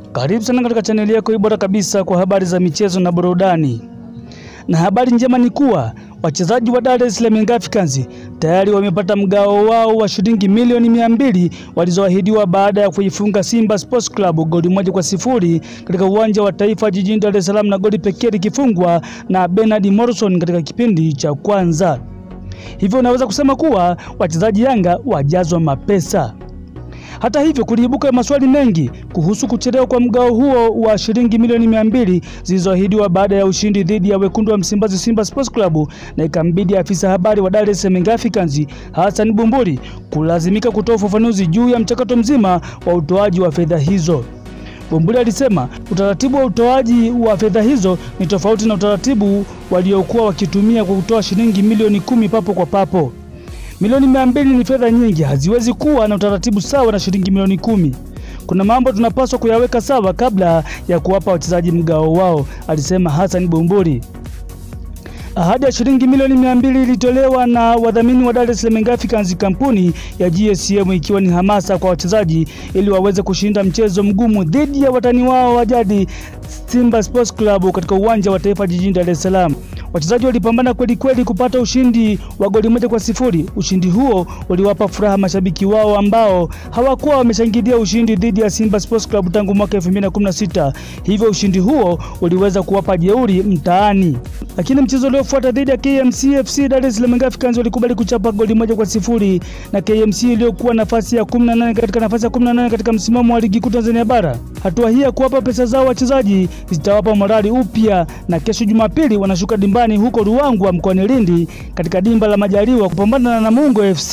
Karibu sana katika chaneli yako bora kabisa kwa habari za michezo na burudani. Na habari njema ni kuwa wachezaji wa Dar es Salaam Young Africans tayari wamepata mgao wao wa shilingi milioni mia mbili walizoahidiwa baada ya kuifunga Simba Sports Club goli moja kwa sifuri katika uwanja wa Taifa jijini Dar es Salaam, na goli pekee likifungwa na Bernard Morrison katika kipindi cha kwanza. Hivyo unaweza kusema kuwa wachezaji Yanga wajazwa mapesa. Hata hivyo kuliibuka maswali mengi kuhusu kuchelewa kwa mgao huo wa shilingi milioni mia mbili zilizoahidiwa baada ya ushindi dhidi ya wekundu wa Msimbazi Simba Sports Club, na ikambidi afisa habari wa Dar es Salaam Young Africans Hassan Bumbuli kulazimika kutoa ufafanuzi juu ya mchakato mzima wa utoaji wa fedha hizo. Bumbuli alisema utaratibu wa utoaji wa fedha hizo ni tofauti na utaratibu waliokuwa wakitumia kwa kutoa shilingi milioni kumi papo kwa papo. Milioni mia mbili ni fedha nyingi, haziwezi kuwa na utaratibu sawa na shilingi milioni kumi. Kuna mambo tunapaswa kuyaweka sawa kabla ya kuwapa wachezaji mgao wao, alisema Hassan Bumbuli. Ahadi ya shilingi milioni mia mbili ilitolewa na wadhamini wa Dar es Salaam Young Africans, kampuni ya GSM, ikiwa ni hamasa kwa wachezaji ili waweze kushinda mchezo mgumu dhidi ya watani wao wa jadi Simba Sports Club katika uwanja wa Taifa jijini Dar es Salaam. Wachezaji walipambana kweli kweli kupata ushindi wa goli moja kwa sifuri. Ushindi huo uliwapa furaha mashabiki wao ambao hawakuwa wameshangilia ushindi dhidi ya Simba Sports Club tangu mwaka 2016. Hivyo ushindi huo uliweza kuwapa jeuri mtaani. Lakini mchezo uliofuata dhidi ya KMC FC, Dar es Salaam Young Africans walikubali kuchapa goli moja kwa sifuri na KMC iliyokuwa nafasi ya 18 katika nafasi ya 18 katika msimamo wa ligi kuu Tanzania bara. Hatua hii ya kuwapa pesa zao wachezaji zitawapa morali upya, na kesho Jumapili wanashuka dimbani huko Ruangwa mkoani Lindi katika dimba la Majaliwa kupambana na Namungo FC.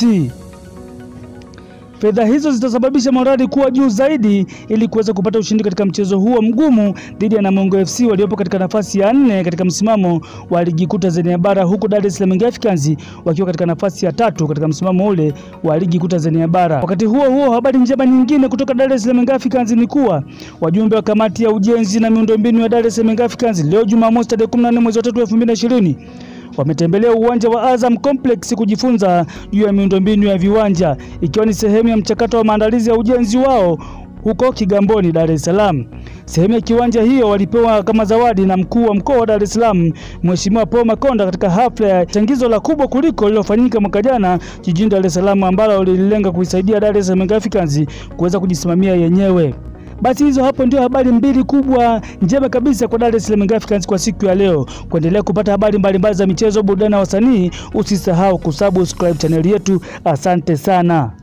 Fedha hizo zitasababisha morali kuwa juu zaidi ili kuweza kupata ushindi katika mchezo huo mgumu dhidi ya Namungo FC waliopo katika nafasi ya nne katika msimamo wa ligi kuu Tanzania bara, huku Dar es Salaam Young Africans wakiwa katika nafasi ya tatu katika msimamo ule wa ligi kuu Tanzania bara. Wakati huo huo, habari njema nyingine kutoka Dar es Salaam Young Africans ni kuwa wajumbe wa kamati ya ujenzi na miundombinu ya Dar es Salaam Young Africans leo Jumamosi tarehe 14 mwezi wa 3 2020 wametembelea uwanja wa Azam Complex kujifunza juu ya miundombinu ya viwanja ikiwa ni sehemu ya mchakato wa maandalizi ya ujenzi wao huko Kigamboni, Dar es Salaam. Sehemu ya kiwanja hiyo walipewa kama zawadi na mkuu wa mkoa wa Dar es Salaam Mheshimiwa Paul Makonda katika hafla ya changizo la kubwa kuliko lililofanyika mwaka jana jijini Dar es Salaam ambalo lililenga kuisaidia Dar es Salaam Young Africans kuweza kujisimamia yenyewe. Basi hizo hapo ndio habari mbili kubwa njema kabisa kwa Dar es Salaam Young Africans kwa siku ya leo. Kuendelea kupata habari mbalimbali za michezo, burudani na wasanii, usisahau kusubscribe chaneli yetu. Asante sana.